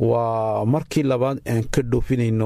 waa markii labaad aan ka dhoofinayno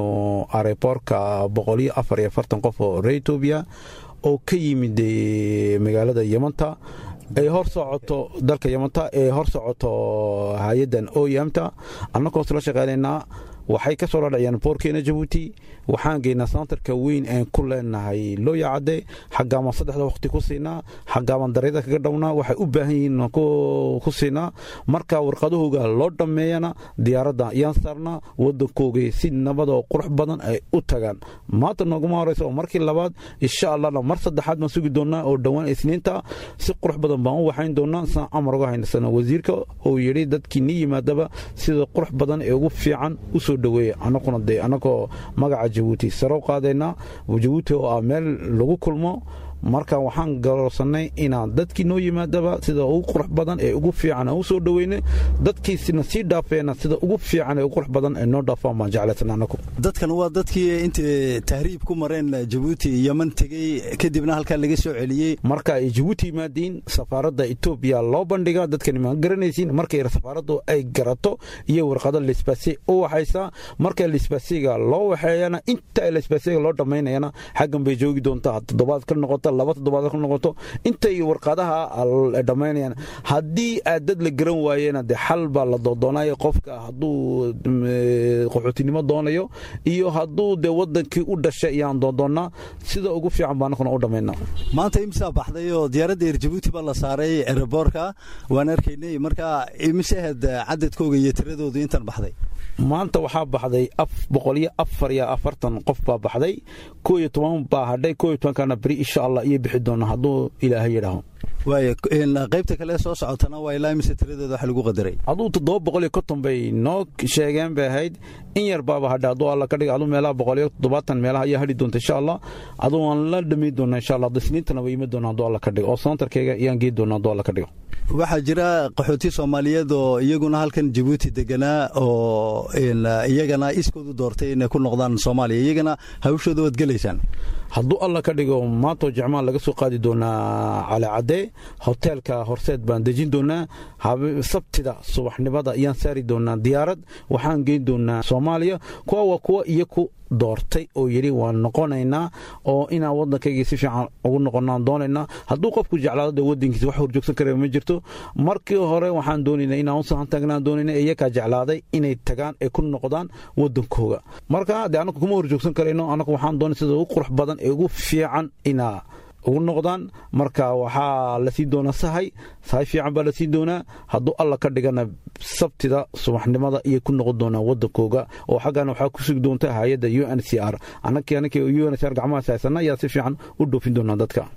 areborka boqoliyo afar iyo afartan qof oo reer etoobiya oo ka yimid magaalada yamanta ay hor socoto dalka yamanta ee hor socoto hay-adan oyamta annagoo isla shaqeynaynaa waxay ka soo dhadhaciyaan boorkeena jabuuti waxaan geynaa santarka weyn aan ku leenahay looya cadde xaggaamaan saddexda waqti ku siinaa xaggaamaan daryada kaga dhownaa waxay u baahan yihiin ku siinaa marka warqadahooga loo dhammeeyana diyaaradda ayaan saarnaa waddankoogay si nabad oo qurux badan ay u tagaan maanta nooguma horeysa oo markii labaad insha allahna mar saddexaad baan sugi doonaa oo dhowaan isniinta si qurux badan baan u waxayn doonaa saan amar uga haynasana wasiirka oo yidhi dadkii ni yimaadaba sida qurux badan ee ugu fiican usoo dhaweeya anaguna dee anagoo magaca jabuuti sare u qaadaynaa jabuuti oo ah meel lagu kulmo marka waxaan garoorsanay inaan dadkii noo yimaadaba sida ugu qurux badan ee ugu fiican aan u soo dhoweyne dadkiisina sii dhaafeena sida ugu fiican ee ugu qurux badan ee noo dhaafaan baan jeclaysan anagu dadkan waa dadkii intay tahriib ku mareen jabuuti yaman tegey kadibna halkaa laga soo celiyey marka ay jabuuti yimaadiin safaaradda etoobiya loo bandhigaa dadkani ma garanaysiin markay safaaraddu ay garato iyo warqado lisbase u waxaysaa marka lisbasiga loo waxeeyana inta lisbasiga loo dhammaynayana xaggan bay joogi doontaa toddobaad ka noqoto laba toddobaad ku noqoto intay warqadaha dhammaynayaan haddii aad dad la garan waayena dee xal baa la doodoonaya qofka hadduu qaxootinimo doonayo iyo hadduu dee wadankii u dhashay ayaan doodoonnaa sida ugu fiican baa anakuna u dhammaynaa maanta imsaa baxday oo diyaaradda eer jabuuti baa la saaray ereboorka waan arkaynay marka imise ahayd cadadkooga iyo tiradoodu intan baxday maanta waxaa baxday boqoliyo afar iyo afartan qof baa baxday koo iyo toban baa hadhay koo iyo tobankana beri insha allah iyo bixi doona hadduu ilaahay yidhaaho waay qaybta kale soo socotana waa ilaa imise tiradooda wax lagu qadaray aduu toddoba boqol iyo konton bay noo sheegeen bay ahayd in yar baaba hadha hadduu alla ka dhiga aduu meelaha boqol iyo toddobaatan meelaha ayaa hadhi doonta insha allah aduu waan la dhamayn doonaa insha allah isniintana way yimi doonaa hadduu alla ka dhigo oo santarkayga ayaan geey doonaa hadduu alla ka dhigo waxaa jira qaxooti soomaaliyeed oo iyaguna halkan jabuuti deganaa oo iyagana iskoodu doortay inay ku noqdaan soomaaliya iyagana hawshooda waad gelaysaan hadduu alla ka dhigo maantoo jecmaan laga soo qaadi doonaa calecadde hoteelka horseed baan dejin doonaa sabtida subaxnimada ayaan saari doonaa diyaarad waxaan geyn doonaa soomaaliya kuwa waa kuwa iyo ku doortay oo yidhi waan noqonaynaa oo inaan waddankaygii si fiican ugu noqonaan doonaynaa hadduu qofku jeclaado dee waddankiisa wax horjoogsan kara ma jirto markii hore waxaan doonaynaa inaan u sahan tagnaan doonayna iyakaa jeclaaday inay tagaan ay ku noqdaan waddankooga marka dee annagu kuma horjoogsan karayno annagu waxaan doonay sida ugu qurux badan ee ugu fiican inaa ugu noqdaan marka waxaa la siin doonaa sahay sahay fiican baa la siin doonaa hadduu alla ka dhigana sabtida subaxnimada iyo ku noqon doonaa wadankooga oo xaggana waxaa ku sugi doonta hay-adda u n c r annakii annakii u n c r gacmahaas haysana ayaa si fiican u dhoofin doonaa dadka